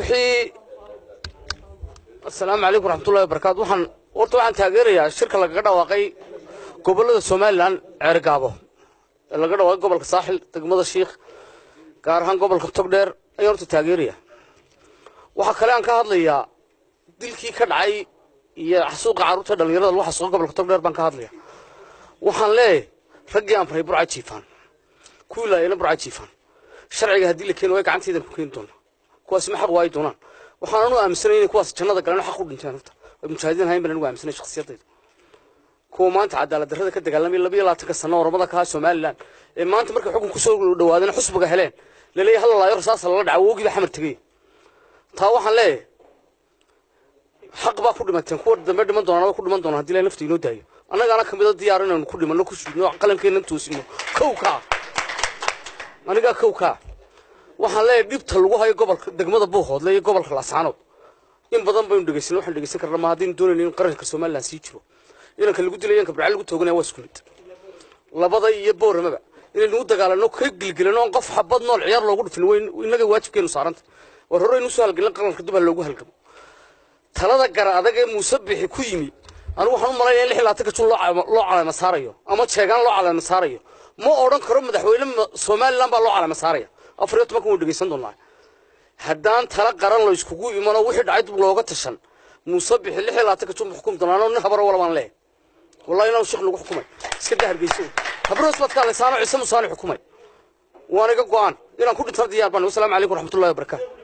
wixii asalaamu calaykum waraxmatullahi wabarakaatu waxaan horta waxaan taageerayaa shirka lagaga dhawaaqay gobollada somalilan ceerigaabo ee laga dhawaaqay gobolka saaxil degmada shiikh gaar ahaan gobolka togdheer ayaan horta taageeraya waxaa kale aan ka hadlayaa dilkii ka dhacay iyo xasuuqa carruurta dhallinyarada lagu xasuuqa gobolka togdheer baan ka hadlaya waxaan leeyahay raggii aan faray burca jiifaan kuwii laayana burca jiifaan sharciga haddii la keeno way gacanteedan ku keeni doonaa kuwaasi ma xaq waayi doonaan waxaan anu aaminsanay inay kuwaas jannada galeen xaq u dhinteen horta ay mujaahidiin hayn baan anigu aaminsanay shakhsiyadayda kuwa maanta cadaalad darrada ka dagaalamay labiyo labaatanka sano oramada ka somalilan ee maanta markay xukun kusoo dhawaadeen xusbiga heleen laleeyahay hal laayo rasaasa lala dhaca woogii baa xamar tegay taa waxaan leeyahay xaq baa ku dhimateen kuwa dambe dhiman doonaan way ku dhiman doonaan haddii ilahay nafta inoo daayo annagaana ka mida diyaar inaynu ku dhimanno ku shuudno qalankeena toosino kow kaa anigaa kow kaa waxaan leeyahay dhibta lagu hayo gobolka degmada buuhoodle iyo gobolka laascaanood in badan baynu dhegeysan waxaan dhegeysan karnaa ma haddaynu doonayno in qaranka somaliland sii jiro inanka lagu dilay inanka barca lagu tooganaya waa isku mid labada iyo booramaba inaynu u dagaalano ka gilgilano on qof xabad nool ciyaar loogu dhufin way innaga waajibkeenu saaranta war hore aynu usoo halgelin qaranka dib ha loogu halgamo talada gara adag ee muuse bixi ku yimi anigu waxaan u malaynaya in lix iyo labaatanka jun loo caleema saarayo ama jeegaan loo caleema saarayo ma odhan karo madaxweyne somaliland baa loo caleema saaraya afar iyo tobankan waynu dhegeysan doonaa haddaan tala qaran la iskugu imano wixii dhacay dib looga tashan muuse bixi lix iyo labaatanka jun xukumi doonaan nin habaro wala baan leeyahay wallahi inaan sheekh lagu xukumay iska daa hargeyso habroos baad ka lesaano ciise musaani xukumay waan iga go'aan inaan ku dhintana diyaar baan wasalaamu calaykum waraxmatullahi wabarakaatu